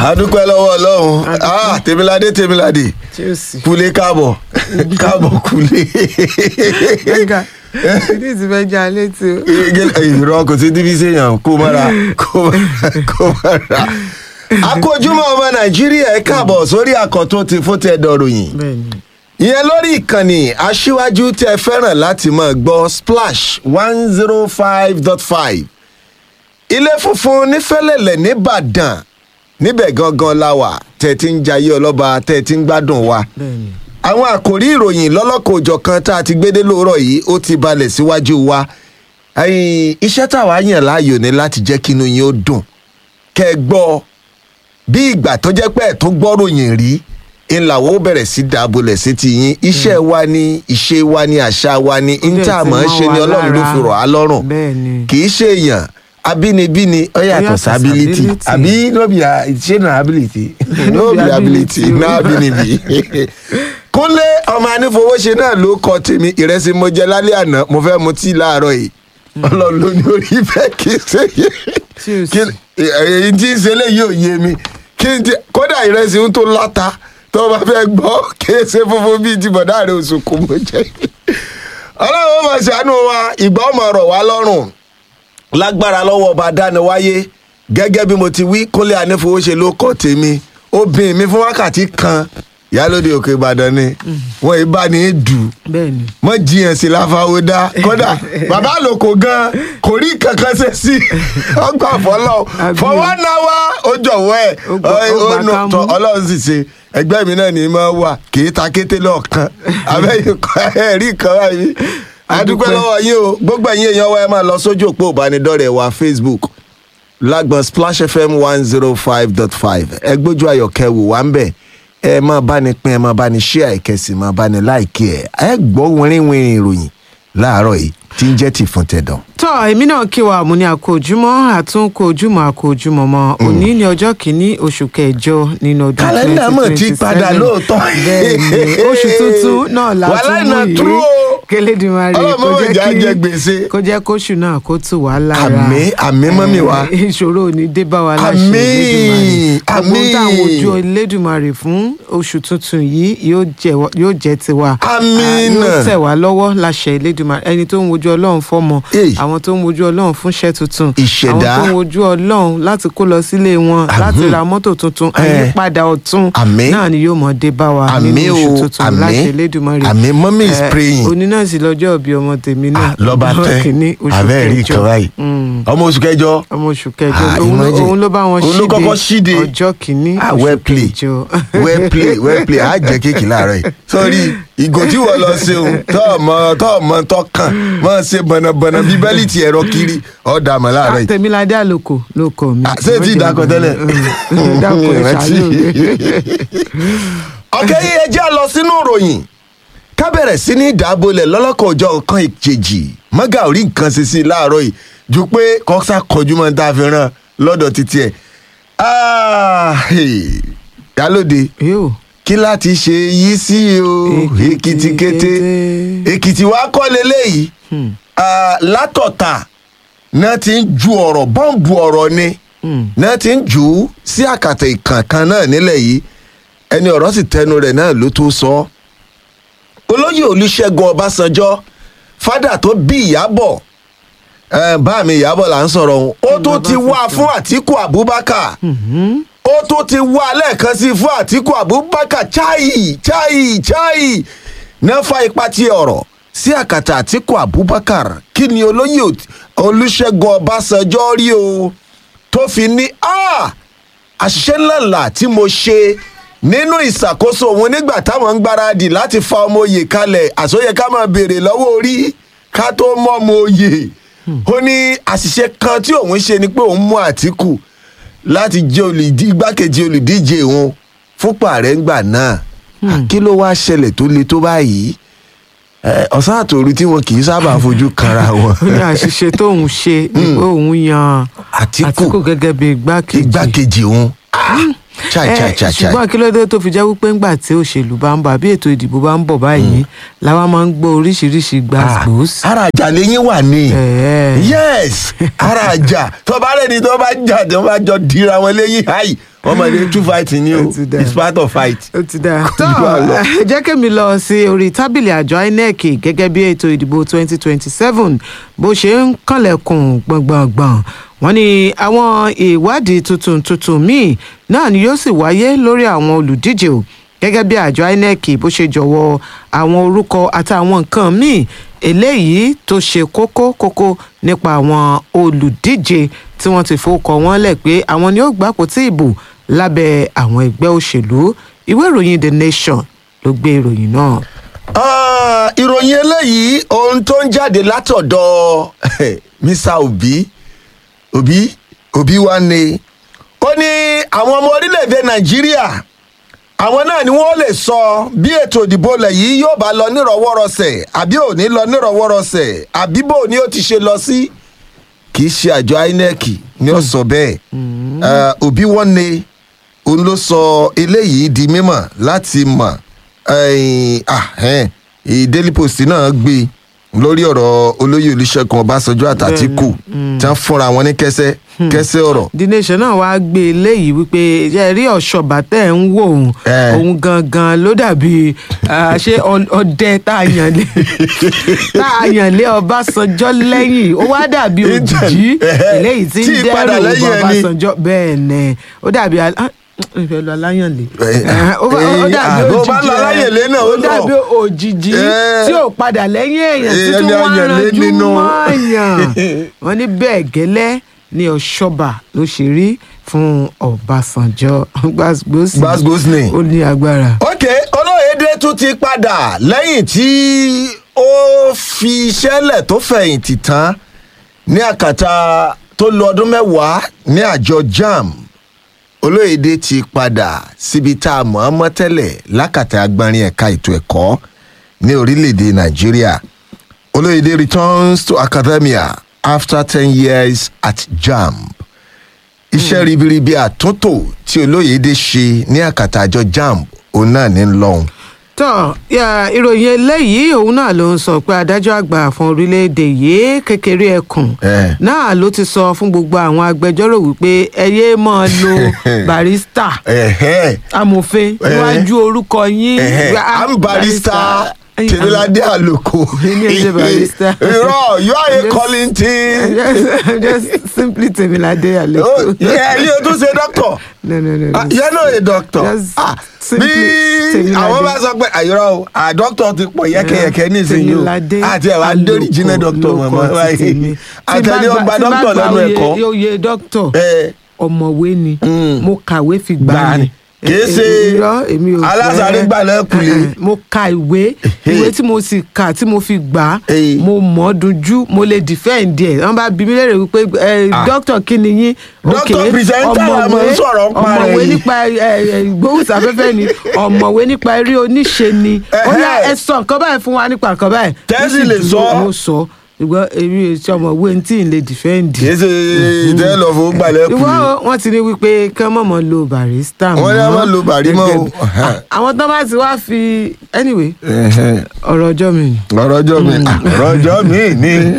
adúpẹ́ lọ́wọ́ ọlọ́run ah tèmiládé tèmiládé chelsea. kúlé káàbọ̀ káàbọ̀ kúlé. ẹ̀ka ìdí ti fẹ́ já létí o. ìrọ̀ kò sí díbí séèyàn kó mọ́ra kó mọ́ra kó mọ́ra. akójúmọ́ ọmọ nàìjíríà ẹ káàbọ̀ sórí àkọ́tún ti fún tẹ dọ̀rọ̀yìn bẹ́ẹ̀ni ìyẹn lórí ìkànnì aṣíwájú tẹ fẹ́ràn láti máa gbọ́ splash one zero five dot five ilé funfun nífẹ̀lẹ̀lẹ̀ nìbàdàn níbẹ̀ gangan la wà tẹ̀ tí ń jayé ọlọ́ba tẹ̀ tí ń gbádùn wa bẹ́ẹ̀ni. àwọn àkòrí ìròyìn lọ́lọ́kọ̀ọ́jọ̀ kan tá a ti gbédé lóòrọ̀ yìí ó ti balẹ̀ síwájú wa ẹ̀yìn iṣẹ́ táwa yàn láàyò ni láti jẹ́ kí inú yín ó dùn kẹ́ ẹ gbọ́ bí ìgbà tó jẹ́ pé ẹ̀ tó gbọ́ròyìn rí ńláwó bẹ̀rẹ̀ sí dábòlẹ̀ sí ti yín iṣẹ́ wa ni ìṣe wa ni àṣà wa ni níta mọ̀ ń ṣe ni ọlọ́run ló fi rọ̀ á lọ́rùn bẹ́ẹ̀ni. kì í ṣe èèyàn abínibíni ó yàtọ̀ yàtọ̀ sí ability sí ability. àbí no be a- ṣé na ability no be ability na abínibí kúnlé ọmọ anífowóṣe náà ló kọ tèmi ìrẹsì mo jẹ lálẹ́ àná mo fẹ́ mu tíì láàárọ̀ yìí ọlọ́run ló ní orí bẹ́ẹ̀ kí n ṣe yé Cheers. kí èyí tí ń ṣe léyìí ò yé mi kí n ti kódà ìrẹsì ń tó láta tó o bá fẹ́ gbọ́ kí n ṣe funfun bíi ti bọ̀dá rẹ̀ oṣù kò mọ̀ jẹ́ ọlọ́run ó máa ṣàánú wa ìgbà ó máa rọ̀ wá lọ́rùn lágbára lọ́wọ́ ọba dániwáyé gẹ́gẹ́ bí mo ti wí kúnlé anífowóṣe ló kọ́ tèmi obìnrin mi fún wákàtí kan ìyálóde òkè ìbàdàn ni wọn ì bá ní í dù bẹ́ẹ̀ni. mọ jiyàn sí láfáwó dá kódà bàbá àlòkò gan kò rí kankan ṣe sí ọgbà fọlọ Àbí for o. one hour ó jọ̀wọ́ ẹ̀ Ó gbà- ó gbà nù ká mú. tọ ọlọ́run sì ṣe ẹgbẹ́ mi náà ní í máa wà kì í ta kété lọ́ọ̀kan abẹ́yìn kọ́ ẹ̀ rí kan báyìí adúpẹ́ Adúpẹ́. lọ́wọ́ yín o gbogbo ẹ̀yin èèyàn wa ẹ máa lọ sójú òpó ìbánidọ́rẹ̀ẹ́ wa facebook lágbọn splash fm one zero five dot five ẹ gbójú ayọ̀kẹ́ wò wá ń bẹ̀ ẹ máa bá ní pín ẹ máa bá ní ṣíà ìkẹsì máa bá ní láìkí ẹ ẹ gbọ́ wìnrìnwìnrìn ìròyìn láàárọ̀ yìí tí ń jẹ́ ti fún tẹ̀dọ̀. tọ́ èmi náà kí wa àmúni àkójúmọ́ àtúnkójúmọ́ àkójúmọ́ mọ́ òní ní ọjọ́ kìíní oṣù kẹjọ nínú ọdún kálẹ́ndà mọ̀ ti padà lóòótọ́. bẹ́ẹ̀ni oṣù tuntun náà la Wàhálà tún iná mú true yìí o. kélédìmarè Ọlọ́run mọ̀ ìjà jẹ gbèsè. kó jẹ́ kóṣù náà kó tù wá lára Àmín, àmín mọ́mì wa. Eh, ìṣòro ò ní dé bá wa láṣẹ Àmín, Elédùmarè gbogbo àmín. táwọn ojú Elédùmarè fún oṣù tuntun yìí yóò jẹ́ wa- yóò jẹ́ tiwa Àmín. Ah, yóò tẹ̀ wá lọ́wọ́ láṣẹ Elédùmarè ẹni tó ń wojú Ọlọ́run fọ́mọ Èyí. àwọn tó ń wojú Ọlọ́run fúnṣẹ́ tuntun Ìṣẹ̀dá. àwọn tó ń wojú Ọlọ́run láti kó lọ sílé wọn láti ra mọ́tò tuntun Eh. àyípadà ọ̀tun Àmín. náà ni yóò mọ̀ dé bá wa Àmín nínú oṣù o, tuntun àmín. láṣẹ Elédùmarè Àmín. Mommy is Eh, praying. òní náà sì lọ́jọ́ òbí ọmọ tèmi náà Ah, lọ́ba ọjọ́ kìíní tẹ́ oṣù abẹ́rẹ́ kẹjọ. ìkan báyìí Mm ọmọ oṣù kẹjọ ọmọ oṣù kẹjọ Ah, òun ló- imagine. òun ló bá wọn Òun ló kọ́kọ́ ṣíde. ọjọ́ kìíní ah oṣù well play kẹjọ. well play well play á jẹ kéèkì láàárọ̀ yìí sórí ìgò tí wọ́n lọ ṣeun tó ọmọ tó ọmọ tó kàn máa ṣe bọ̀nàbọ̀nà bíi bẹ́líìtì ẹ̀rọ kiri ọ̀dà mọ̀ láàárọ̀ yìí. tèmiládé àlòkò ló kọ mi. Ah, ṣé tí ì dákọ tẹ́lẹ̀? dákọ ẹ Rántí. ṣàlù mi. ọ̀kẹ́ yìí ẹ jẹ́ lọ sínú ìròyìn ká bẹ̀rẹ̀ sí ní ìdábòlẹ̀ lọ́lọ́kọ̀ ọjọ́ nǹkan ìjèjì mọ́gà ò rí nǹkan ṣe sí i láàárọ̀ yìí ju pé kọ́sà kọjú mọ́ tá a fi ràn lọ́dọ̀ títí ẹ̀. Ah, hey, yálòde yóò kí láti ṣe yí sí o Èkìtì èkìtì kété kété. èkìtì wa kọ́ leléyìí Ah, látọ̀tà náà ti ń ju ọ̀rọ̀ bọ́ǹbù ọ̀rọ̀ ni náà ti ń jù ú sí àkàtà ìkànkan náà nílẹ̀ yìí ẹni ọ̀rọ̀ sì tẹnu rẹ̀ náà ló tó sọ ọ́ olóyè olùṣègùn ọbásanjọ́ fádà tó bí ìyábọ̀ eh, bá mi ìyábọ̀ là ń sọ̀rọ̀ òun ó tún ti wá fún àtíkù abubakar ó tún ti wá lẹ́ẹ̀kan sí fún àtíkù abubakar chai chai chai náà fa ipa tí ọ̀rọ̀ sí àkàtà àtíkù abubakar kí ni olóyè Ot- olùṣègùn ọbásanjọ́ rí o tó fi ní "Ah, àṣìṣe ńláńlá tí mo ṣe nínú ìṣàkóso òun nígbà táwọn ń gbáradì láti fa ọmọ oyè kalẹ̀ àsọyẹ ká máa béèrè lọ́wọ́ orí ká tó mọ ọmọ oyè ó ní àṣìṣe kan tí òun ṣe ni pé òun mú àtìkù láti jẹ́ olùdí igbákejì olùdíje òun fúnpọ̀ ààrẹ ńgbà náà kí ló wá ṣẹlẹ̀ tó le tó báyìí Eh, ọ̀sán àtòru tí wọn kì í sábà fojú kanra wọn ó ní àṣìṣe tóun ṣe ni pé òun yan Àtíkù. àtìkù gẹ́gẹ́ bí igbákejì igbákejì òun Ah! Chai, Eh, chai, chai, chai. ṣùgbọ́n kí ló dé tó fi jẹ́ wípé ńgbà tí òṣèlú bá ń bọ̀ àbí ètò ìdìbò bá ń bọ̀ báyìí làwa máa ń gbọ́ oríṣiríṣi gbàgbós. Ah, ara àjà lẹ́yìn wà ní. Eh. yes ara àjà tó bá rẹ̀ ni tó bá jà tó bá jọ dira wọn lẹ́yìn háì wọ́n mọ̀ ní two fight ni o Ó ti dà. it's part of fight. ó ti dáa. tó jù á lọ. ẹ jẹ́ kémi lọ sí orí tábìlì àjọ inec gẹ́gẹ́ bí ètò ìdìbò 2027 bó ṣe ń kànlẹ̀kùn gbọ̀ngbọ̀ngbọ̀n wọ́n ní àwọn ìwádìí tuntun tuntun míì náà ni yóò sì wáyé lórí àwọn olùdíje o gẹ́gẹ́ bí àjọ inec bó ṣe jọ̀wọ́ àwọn orúkọ àtàwọn nǹkan míì eléyìí tó ṣe kókó kókó nípa àwọn olùdíje tí wọ́n ti fowókọ wọn lẹ̀ pé àwọn ni ó gbapò tí ìbò lábẹ́ àwọn ẹgbẹ́ òṣèlú ìwé ìròyìn the nation ló gbé ìròyìn náà. Ah, ìròyìn eléyìí ohun tó ń jáde látọ̀dọ̀ mr obi obi obi wa ni ó ní àwọn ọmọ orílẹ̀-èdè nàìjíríà àwọn náà ni wọ́n lè sọ bí ètò ìdìbò ilẹ̀ yìí yóò bá lọ nírọ̀wọ́rọsẹ̀ àbí ò ní lọ nírọ̀wọ́rọsẹ̀ àbí bò ní ó ti ṣe lọ sí kì í ṣe àjọ inec ni ó sọ bẹ́ẹ̀ Ah, òbí wọn ni òun ló sọ eléyìí di mímọ̀ láti mọ̀ ẹ̀yìn, ah, ẹ̀hìn, ì- daily post náà gbé lórí ọ̀rọ̀ olóyè olùṣègùn ọbásanjọ́ àtàtìkù tí wọ́n fúnra wọn ní kẹsẹ́ kẹsẹ́ ọ̀rọ̀ the nation náà wàá gbé eléyìí wípé ẹ rí ọ̀ṣọ́bà tẹ̀ ń wò òun Eh. òun gangan ló dàbí ah, ṣé ọ- ọdẹ tá a yàn lé tá a yàn lé ọbásanjọ́ lẹ́yìn ó wá dàbí òjìjí Eh, eléyìí tí tí ń ìpadà dẹ́rù lẹ́yìn ẹni. ọbásanjọ́ bẹ́ẹ̀ ni ó dàbí al- ah, ìfẹ́ lọ aláyànlé Eh, Eh, ó bá- ó eh, dàbí ah, bó òjìjí bá lọ aláyànlé náà, ó ó lọ. dàbí òjìjí Eh. tí ò padà lẹ́yìn èèyàn Eh, títún ẹni wọ́n ayànlé ranjú nínú. mọ́ọ̀yàn wọ́n ní bẹ́ẹ̀ gẹ́lẹ́ ní ọ̀ṣọ́bà ló ṣe rí fún ọbásanjọ́ gbàgbọ́sì Gbasgbos ni. ó ní agbára. ok olóyèdè tún ti padà lẹ́yìn tí ó fi iṣẹ́ lẹ̀ tó fẹ̀yìntì tán ní àkàtà tó lo ọdún mẹ́wàá ní àjọ jam olóyèdè ti padà síbi tá a mọ̀ ọ́n mọ́ tẹ́lẹ̀ lákàtà agbárin ẹ̀ka ètò ẹ̀kọ́ ní orílẹ̀-èdè nàìjíríà olóyèdè returns to academia after ten years at jam iṣẹ́ ribiribi àtúntò tí olóyèdè ṣe ní àkàtà àjọ jamb òun náà ní lọ́hùn. tọ́ ya, ìròyìn eléyìí òun náà ló ń sọ pé adájọ́ àgbà fún orílẹ̀-èdè yìí kékeré ẹkùn Eh. náà ló ti sọ fún gbogbo àwọn agbẹjọ́rò wípé ẹ yéé máa lo barista Ẹ̀hẹ́, amòfin Eh. níwájú orúkọ yín ẹ̀hẹ́, Wá- I'm barista Ay, tèmíládé àlòkò. Èmi ò ṣe barista. irọ́ you are a Just- calling team. just just simply Temilade Oh, Aleko. yeah, you tún ṣe doctor. no no no. Ah, you're not a doctor. Just Ah, simply bí Temilade. àwọn bá sọ pé àyọrọ o à doctor ti pọ̀ yẹ́kẹ́yẹ́kẹ́ nísìnyí o Temilade àti ẹ̀ wá dórí jiná doctor lóko mọ̀mọ́ ti tèmi. Tí bá àtẹ̀lé ó gba tí bá doctor gba lẹ́nu oyè- ẹ̀kọ́. oyè doctor Eh, ọ̀mọ̀wé ni Mm. mo kàwé fi gbà Gbà ni. ni. Kìí Eh, ṣe eh, irọ́, èmi ò fẹ́. alásàárè gbà lẹ́kùlé. Eh, eh, mo ka ìwé ìwé tí mo sì kà tí mo fi gbà á Eh. mo mọ̀ ọ́ dunjú mo lè defend ẹ̀ wọ́n bá bí mi léèrè wípé eh, Ah. doctor kí ni yín Doctor Okay, presenter la máa ń sọ̀rọ̀ ń pa rẹ̀ ọ̀mọ̀wé yìí. nípa eh, eh, ìgbóhùnsáfẹ́fẹ́ ni ọ̀mọ̀wé nípa eré oníṣe ni ó yá Ẹhẹ́. ẹ sọ nǹkan báyìí fún wa nípa nǹkan báyìí Tẹ́sí Mo sì lè dúró, sọ. mo sọ ṣùgbọ́n èmi ò ṣe ọ̀mọ̀wé tí ì lè defend kìí ṣe ìtẹ́ lọ fún gbà ìwọ lẹ́kùlé. wọn ti ní wípé kí wọn mọ̀ lo barista Wọ́n ní wọ́n má lo bàrí mọ́ o. Gẹ́gẹ́- àwọn tó bá ti wá fi anyway ọ̀rọ̀ ọjọ́ mi ni. ọ̀rọ̀ ọjọ́ mi ah, ọ̀rọ̀ ọjọ́ mi ni.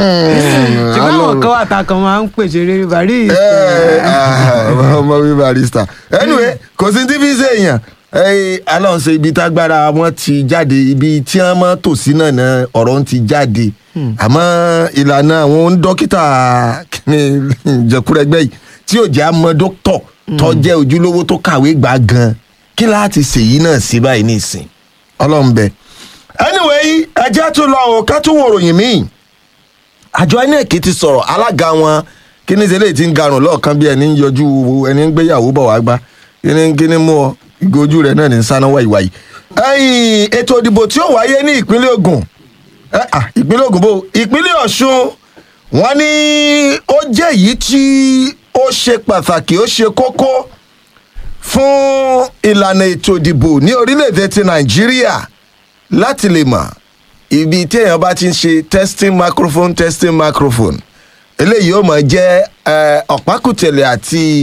ṣùgbọ́n àwọn kan wà tá a kan máa ń pèsè rere barista. Eh, ah, ọmọ wí barista. anyway kò sí tí fi ṣe èèyàn Eh, Ọlọ́run ṣe ibi tágbára wọn ti jáde ibi tí wọ́n mọ́ tòsí náà náà ọ̀rọ̀ ń ti jáde àmọ́ ìlànà àwọn dókítà kíni jẹkúrẹ́gbẹ́ yìí tí ò jẹ́ àmọ́ dókítọ̀ tó jẹ́ ojúlówó tó kàwé gbà gan kí láti ṣèyí náà sí báyìí nísìn Ọlọ́run bẹ. anyway ẹjẹ́ tún lọ ò ká tún wò ròyìn míì àjọ inec ti sọ̀rọ̀ alága wọn kíní ṣe lè ti ń garùn lọ́ọ̀kan bí ẹni ń yọjú ẹni ń gbéyàwó bọ̀ wá gbá kíní kíní mú ọ ìgòjú rẹ̀ náà ní sáná wáyíwáyí. ẹ̀yìn ètò ìdìbò tí ó wáyé ní ìpínlẹ̀ Ògùn eh, ah, ìpínlẹ̀ Ògùn bò ìpínlẹ̀ Ọ̀ṣun wọ́n ní ó jẹ́ èyí tí ó ṣe pàtàkì ó ṣe kókó fún ìlànà ètò ìdìbò ní orílẹ̀-èdè ti Nàìjíríà láti lè mọ̀ ibi tí èèyàn bá ti ń ṣe testing microphone testing microphone eléyìí ó máa jẹ́ eh, ọ̀pákùtẹ̀lẹ̀ àti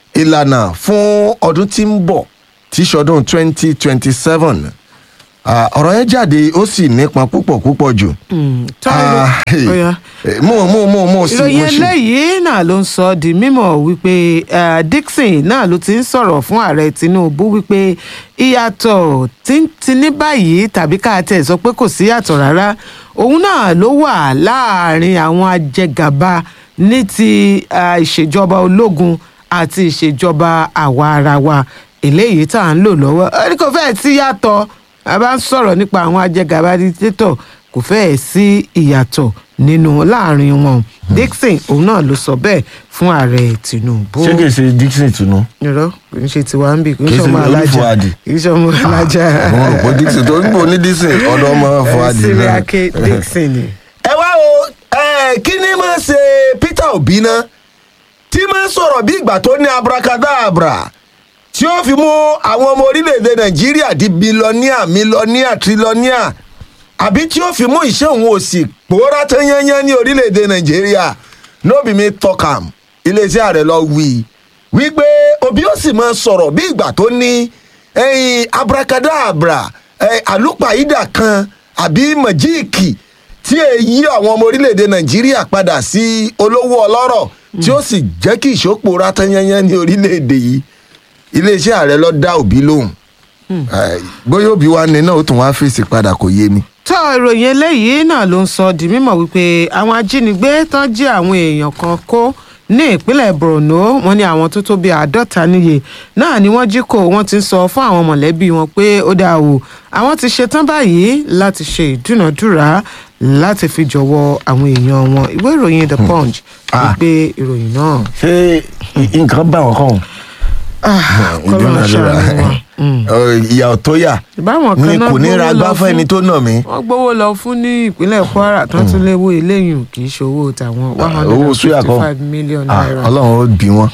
ìlànà fún ọdún tí ń bọ̀ tí ṣọdún twenty twenty seven ọ̀rọ̀ yẹn jáde ó sì nípọn púpọ̀ púpọ̀ jù. tọ́lú ọ̀yà mo mo mo mo sì mo ìròyìn sì. eléyìí náà ló ń sọ di mímọ̀ wípé eh, Dixon náà ló ti ń sọ̀rọ̀ fún ààrẹ Tinubu wípé ìyàtọ̀ tí ń ti ní báyìí tàbí ká tẹ̀ sọ pé kò sí yàtọ̀ rárá òun náà ló wà láàrin àwọn ajẹgàba ní ti ah, ìṣèjọba ológun àti ìṣèjọba àwa ara wa eléyìí tá à ń lò lọ́wọ́ ẹni kò fẹ́ẹ̀ sí yàtọ̀ a bá ń sọ̀rọ̀ nípa àwọn ajẹgàba dictator kò fẹ́ẹ̀ sí ìyàtọ̀ nínú láàrin wọn Dixon òun náà ló sọ bẹ́ẹ̀ fún ààrẹ Tinubu ṣé kìí ṣe Dixon tunu. irọ́ kì í ṣe tiwa ń bì kì í Kì í ṣe ṣe ọmọ alájà Olúfúadì. kì í ṣe ọmọ alájà mo rò pé Dixon tó ń bò ní Dixon ọ̀dọ̀ ọmọ Fuadi sírí náà. ake Dixon ni. ẹ wá o ẹ kí ni máa ṣe Peter Obi náà tí máa sọ̀rọ̀ bí ìgbà tó ní abracadabra tí ó fi mú àwọn ọmọ orílẹ̀-èdè Nàìjíríà di bilọ́níà mílọ́níà trilọ́níà àbí tí ó fi mú iṣẹ́ òun òsì pòórá tán yányán ní orílẹ̀-èdè Nàìjíríà nóbì mi tọkàm iléeṣẹ́ ààrẹ lọ wí wípé Obi ó sì máa sọ̀rọ̀ bí ìgbà tó ní ẹyin abracadabra ẹ, àlùpàídà kan àbí mọ̀jíìkì tí èyí àwọn ọmọ orílẹ̀-èdè nàìjíríà padà sí olówó ọlọ́rọ̀ tí ó sì jẹ́ kí ìṣòpò ratanyanya ní orílẹ̀-èdè yìí iléeṣẹ́ ààrẹ lọ dá òbí lóhùn Eh, bóyá òbí wa ní náà ó tún wá fèsì padà kò yé mi. tó ìròyìn eléyìí náà ló ń sọ di mímọ̀ wípé àwọn ajínigbé tán jí àwọn èèyàn kan kó ní ìpínlẹ̀ Borno wọ́n ní àwọn tó tó bíi àádọ́ta níye náà ni wọ́n jí kó wọ́n ti ń sọ fún àwọn mọ̀lẹ́bí wọn pé ó dáa o àwọn ti ṣetán báyìí láti ṣe ìdúnàdúrà láti fi jọ̀wọ́ àwọn èèyàn wọn ìwé ìròyìn The Punch Ah. wípé ìròyìn náà ṣé nǹkan bá wọn kàn. kọ́lọ́ ṣàánú wọn. ìyà tó yà ìbáwọn kan ni náà kò ní gbowó ra lọ gbá fún ẹni tó nà mí. wọ́n gbowó lọ fún ní ìpínlẹ̀ Kwara tán tún léwó eléyìí kì í ṣòwò tàwọn one hundred owó and suya fifty kan five million Ah, naira. ọlọ́run ó bí wọn.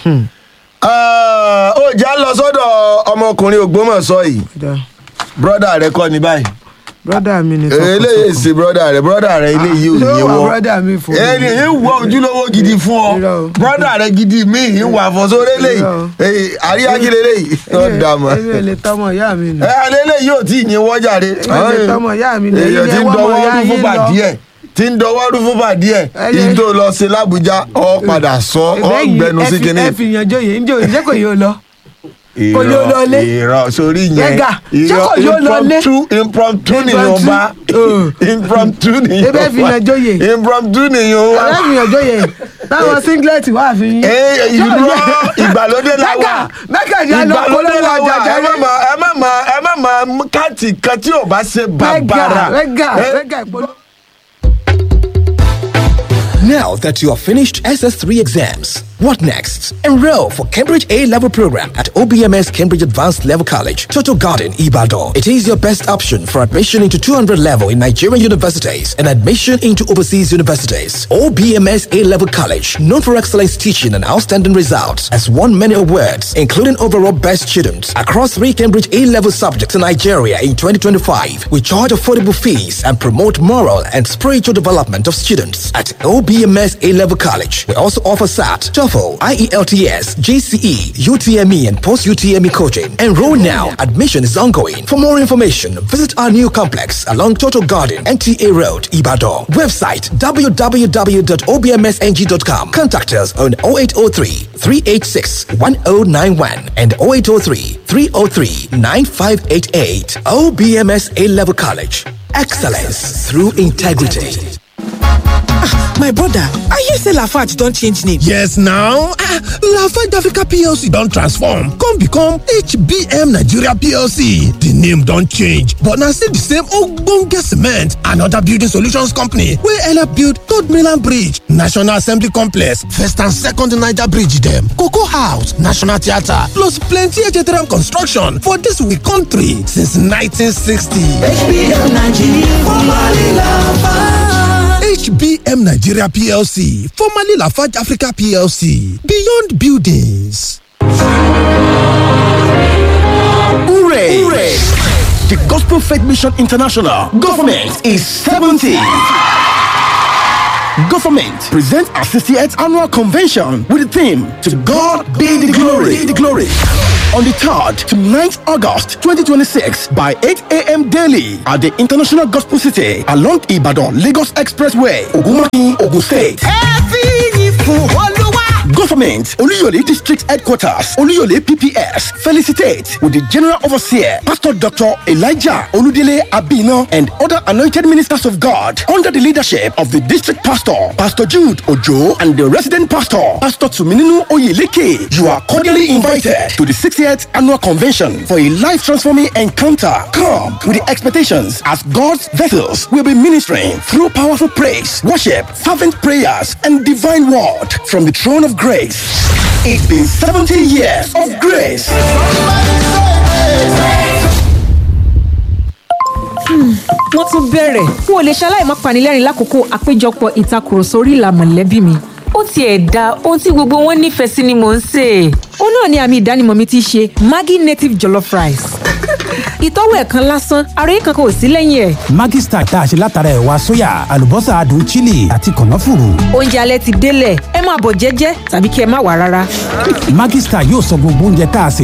ó já lọ sọ́dọ̀ ọmọkùnrin Ògbómọ̀ṣọ́ yìí Da. brọ́dà rẹ kọ́ ni báyìí brọ́dà mi ni eléyìí sì brọ́dà rẹ brọ́dà rẹ eléyìí ò ló ní wà wọ́ brọ́dà mi fún mi. ẹni yìí wọ ojúlówó gidi fún ọ Irọ́ o. brọ́dà rẹ gidi míì yìí wà fọ́sọ́rọ́ eléyìí Irọ́ o. Eh, àríyákílẹ̀ eléyìí ó dà mọ́ èmi ò lè tọmọ ìyá mi nù. ẹ eléyìí ò tí ì yín wọ́jà rẹ Èmi ò lè tọmọ ìyá mi nù. èyí Èyí tí ni ń ẹ wá dọwọ́ ọmọ ìyá rú fún yín lọ. bàdíẹ̀ tí ń dọwọ́ rú fún bàdíẹ̀ Ẹ yìí yẹ- tó lọ sí l'Ábùjá ọ padà sọ ọ Ẹgbẹ́ yìí, gbẹnu ẹ sí fi- kinní ẹ fi yàn jóye ń jóye ṣé kò yóò lọ. kò irọ́ yóò lọ lé. irọ́ sórí yẹn Gbẹ̀gà, ṣé kò yóò lọ lé? impromptu impromptu nìyẹn Impromptu, bá uh. impromptu nìyẹn Ebe fi yàn jóye. impromptu nìyẹn wá. ọ̀rẹ́ mi yàn jóye táwọn singlet wà fi yín. Ee, Ṣé irọ́ kò yẹ- ìgbàlódé la Mẹ́kà wà mẹ́kà ni a lọ ìgbàlódé polówó la ọjà wà ẹ jẹ́rẹ́. má ma ẹ má ma ẹ má ma káàtì kan tí ò bá ṣe mẹ́gà bàbàrà. mẹ́gà Eh, mẹ́gà ìpolówó. Now that you have finished SS3 exams, what next? Enroll for Cambridge A level program at OBMS Cambridge Advanced Level College, Toto Garden, Ibadan. It is your best option for admission into 200 level in Nigerian universities and admission into overseas universities. OBMS A level college, known for excellence teaching and outstanding results, has won many awards, including overall best students across three Cambridge A level subjects in Nigeria in 2025. We charge affordable fees and promote moral and spiritual development of students at OBMS A Level College. We also offer SAT, TOEFL, IELTS, GCE, UTME, and post UTME coaching. Enroll now. Admission is ongoing. For more information, visit our new complex along Total Garden, NTA Road, Ibadan. Website www.obmsng.com. Contact us on 0803 386 1091 and 0803 303 9588. OBMS A Level College. Excellence through integrity. my brother i hear say lafarge don change name. Yes now, ah, Lafarge Africa PLC don transform come become HBM Nigeria PLC. The name don change but na still the same ogbonge cement and other building solutions company wey help build Third Mainland Bridge, National Assembly Complex, First and Second Niger Bridge dem, Cocoa House, National Theatre plus plenty HTRM construction for dis we country since 1960. HBM Nigeria PLC, formerly Lafarge Africa PLC, Beyond Buildings. Hooray! Hooray! The Gospel Faith Mission International government is 70. Government presents our 68th annual convention with the theme To God be the glory. Be the glory. On the 3rd to 9th August 2026 by 8 a.m. daily at the International Gospel City along Ibadan Lagos Expressway, Ogumaki, Ogun State. Government, Oluyole District Headquarters, Oluyole PPS, felicitate with the General Overseer, Pastor Dr. Elijah Oludele Abino, and other anointed ministers of God under the leadership of the District Pastor, Pastor Jude Ojo, and the Resident Pastor, Pastor Tumininu Oyeleke. You are cordially invited to the 60th Annual Convention for a life transforming encounter. Come with the expectations as God's vessels will be ministering through powerful praise, worship, fervent prayers, and divine word from the throne of grace. It's been 70 years of grace. wọ́n tún bẹ̀rẹ̀ n ò lè ṣaláì má panilẹ́rìn lákòókò àpéjọpọ̀ ìtakùrọ̀sọ orí ìlà mọ̀lẹ́bí mi. ó tiẹ̀ da ohun tí gbogbo wọn nífẹ̀ẹ́ sí ni mò ń sè é. ó náà ni àmì ìdánimọ̀ mi ti ṣe maggi native jollof rice. ìtọ́wò ẹ̀kan lásán àròyé kankan ò sí lẹ́yìn ẹ̀. Maggi Star tá a ṣe látara ẹ̀wà sóyà àlùbọ́sà adùn chili àti kànáfùrù. oúnjẹ alẹ́ ti délẹ̀ ẹ máa bọ̀ jẹ́jẹ́ tàbí kí ẹ má wà rárá. Maggi Star yóò sọ gbogbo oúnjẹ tá a sè